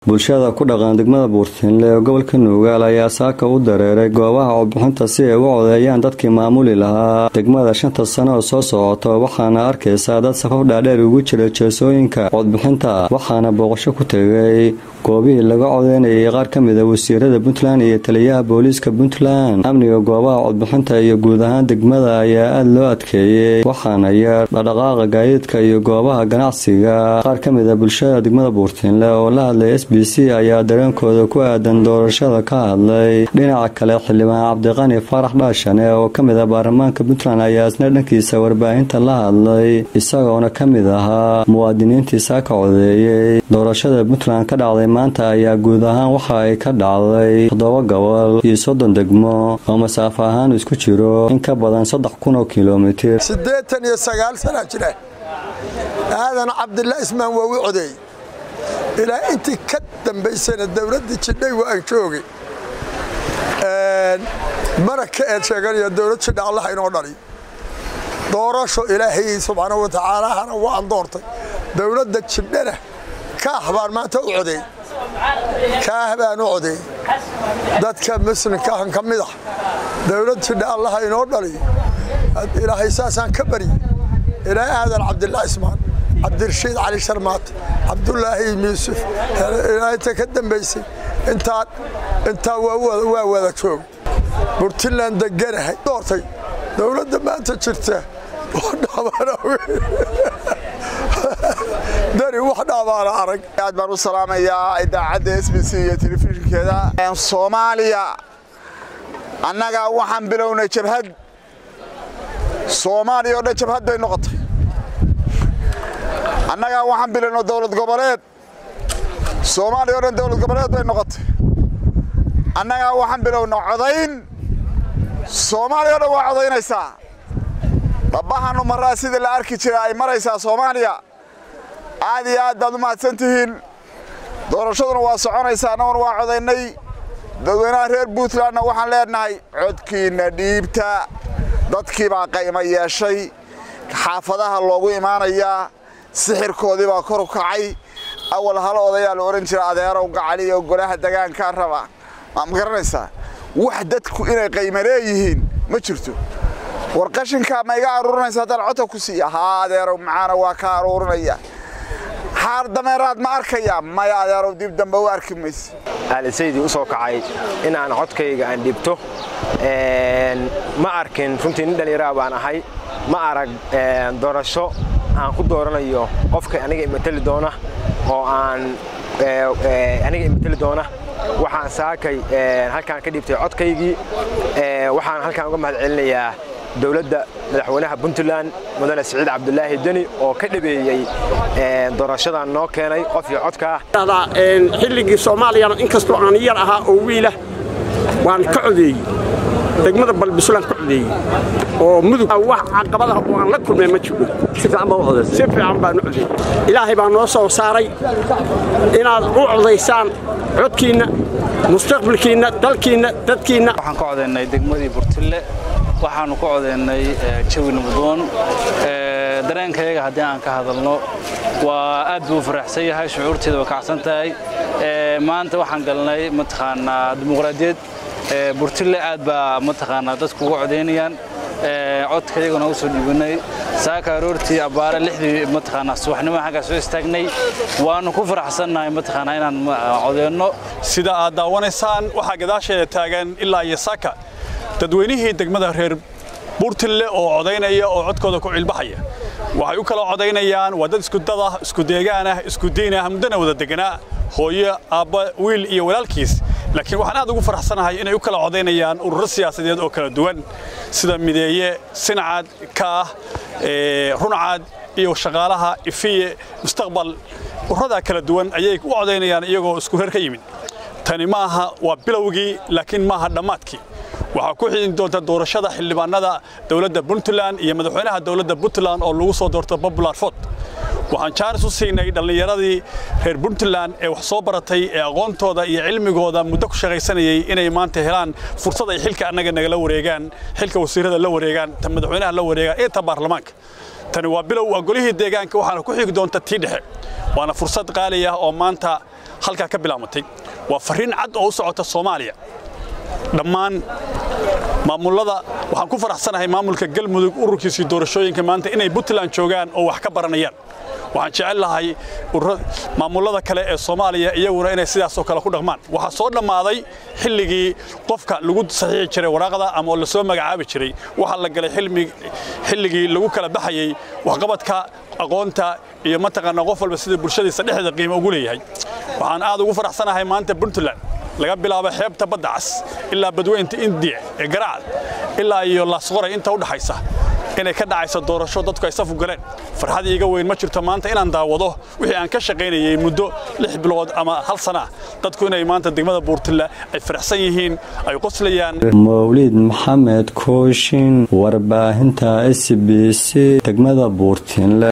bulshada ku dhaqan degmada buurtiinle ee gobolka nuugaal ayaa saaka u dareeray goobaha codbixinta si ay u codeeyaan dadkii maamuli lahaa degmada shanta sano oo soo socoto waxaana arkaysaa dad safaf dhaadheer ugu jira jeesooyinka codbixinta waxaana booqasho ku tegay goobihii laga codeynayay qaar ka mid a wasiirada puntland iyo taliyaha booliiska puntland amniga goobaha codbixinta iyo guud ahaan degmada ayaa aada loo adkeeyey waxaana yar dhaqdhaqaaqa gaadiidka iyo goobaha ganacsiga qaar ka mid a bulshada degmada buurtiinle oo la hadlay s b c ayaa dareenkooda ku aadan doorashada ka hadlay dhinaca kale xildhibaan cabdiqani faarax dhaashane oo ka mid ah baarlamaanka puntland ayaa isna dhankiisa warbaahinta la hadlay isagoona ka mid ahaa muwaadiniintii saaka codeeyey doorashada puntland ka dhacday maanta ayaa guud ahaan waxa ay ka dhacday toddoba gobol iyo soddon degmo oo masaafo ahaan isku jiro in ka badan saddex kun oo kilomitir siddeetan iyo sagaal sana jira aadan cabdilla ismaan waa u codeey ilaa intii ka dambaysana dowladdii jidhay waa aan joogay mana ka eed sheeganayo dowlad jidha allaha inoo dhali doorasho ilaahay subxaana wa tacaalahana waan doortay dowladda jidhana kaah baan maanta u codeey kaah baan u codeey dadka muslimkaahan ka mid ah dowlad jidha allaha inoo dhali ilaahay saasaan ka bari ilaa aadan cabdillah ismaan cabdirashiid cali sharmaate cabdulaahi yuusuf inta ka dambaysay intaa waa wada joog burtiland deganahay doortay dowladda maanta jirta dari wax dhaabaana arag aad baan u salaamayaa idaacadda s b c iyo telefishinkeeda soomaaliya annaga waxaan bilownay jabhad soomaaliya oo dhan jabhad bay noqotay annagaa waxaan bilownay dowlad goboleed soomaaliya o dhan dowlad goboleed bay noqotay annagaa waxaan bilownay codayn soomaaliya o dhan waa codaynaysaa dhabbahanu maraa sidii la arki jira ay maraysaa soomaaliya aad iyo aad baad u mahadsan tihiin doorashaduna waa soconaysaa annaguna waa codaynay dadweynaha reer puntlandna waxaan leenahay codkiinna dhiibta dadkii baa qaymo yeeshay xaafadaha loogu imaanayaa sixirkoodii baa kor u kacay awal hal odayaa la odhan jira adeerow gacali iyo golaha degaankaa raba ma garanaysaa wax dadku inay qaymo leeyihiin ma jirto war qashinkaa ma iga aruurinaysa haddaan codka ku siiya haa adeerow macaana waa ka aruurinaya xaar dameeraad ma arkaya maya adeerow dib dambe u arki mayse aalisaydii u soo kacay in aan codkayga aan dhibto ma arkin runtii nin dhallinyaraha baan ahay ma arag doorasho aan ku dooranayo qofka aniga imateli doona oo aan aniga imateli doona waxaan saakay halkaan ka dhibtay codkaygii waxaan halkaan uga mahad celinayaa dowladda madaxweynaha puntland mudane siciid cabdulaahi deni oo ka dhabeeyey doorashadan noo keenay qof iyo codkaa xilligii soomaaliyana inkastoo aan yar ahaa oo wiilah waan ka codeeyey degmada balbisulaan ka codeeyey oo mudug wax caqabadaha oo aan la kulmay ma jiro si fiican baan u codeeyey ilaahay baa noo soo saaray inaad u codaysaan codkiinna mustaqbalkiinna dalkiinna dadkiinna waxaan ka codaynay degmadii burtille waxaannu ka codaynay jawi nabdoon dareenkayaga haddii aan ka hadalno waa aad buu u faraxsan yahay shucuurteeda waa kacsan tahay maanta waxaan galnay mataqaanaa dimuqraadiyad burtille aad baa mataqaanaa dadku uga codaynayaan codkayagana u soo dhiibanay saaka aroortii abbaare lixdii mataqaanaa subaxnimo xaggaa soo istaagnay waannu ku faraxsannahay mataqaanaa inaan codeenno sida aad daawanaysaan waxaa gadaasheeda taagan ilaa iyo saaka dadweynihii degmada reer buurtille oo codaynaya oo codkooda ku cilbaxaya waxay u kala codaynayaan waa dad isku dad ah isku deegaan ah isku diin ah muddana wada deganaa hooyo aabba wiil iyo walaalkiis laakiin waxaan aad ugu faraxsanahay inay u kala codaynayaan ururo siyaasadeed oo kala duwan sida mideeye sinacad kaah runcad iyo shaqaalaha ifiye mustaqbal ururadaa kala duwan ayay u codaynayaan iyagoo isku reer ka yimid tani maaha waa bilowgii laakiin maaha dhammaadkii waxaa ku xidin doonta doorashada xildhibaanada dowladda puntland iyo madaxweynaha dowladda puntland oo lagu soo doorto popular fort waxaan jaanis u siinay dhallinyaradii reer puntland ee wax soo baratay ee aqoontooda iyo cilmigooda muddo ku shaqaysanayay inay maanta helaan fursad ay xilka annaga nagala wareegaan xilka wasiirada la wareegaan ta madaxweynaha la wareegaan iyo ta baarlamaanka tani waa bilow waa golihii deegaanka waxaana ku xigi doonta tii dhexe waana fursad qaali ah oo maanta halkaa ka bilaamatay waa farriin cad oo u socota soomaaliya dhammaan maamullada waxaan ku faraxsanahay maamulka galmudug ururkiisii doorashooyinka maanta inay puntland joogaan oo wax ka baranayaan waxaan jecel lahay maamullada kale ee soomaaliya iyaguna inay sidaasoo kale ku dhaqmaan waxaa soo dhammaaday xilligii qofka lagu saxiixi jiray waraaqda ama oo lasoo magacaabi jiray waxaa la galay xilligii lagu kala baxayey waxqabadka aqoonta iyo mataqaanaa qof walba sida bulshadiisa dhexdeeda qiimo ugu leeyahay waxaan aad ugu faraxsanahay maanta puntland laga bilaabo xeebta badda cas ilaa badweynta indiya ee garacad ilaa iyo laasqoray inta u dhaxaysa inay ka dhacayso doorasho dadku ay safu galeen farxad iiga weyn ma jirto maanta inaan daawado wixii aan ka shaqaynayey muddo lix bilood ama hal sana dadku inay maanta degmada buurtilla ay faraxsan yihiin ay qoslayaan mawlid maxamed kooshin warbaahinta s b c degmada buurtinle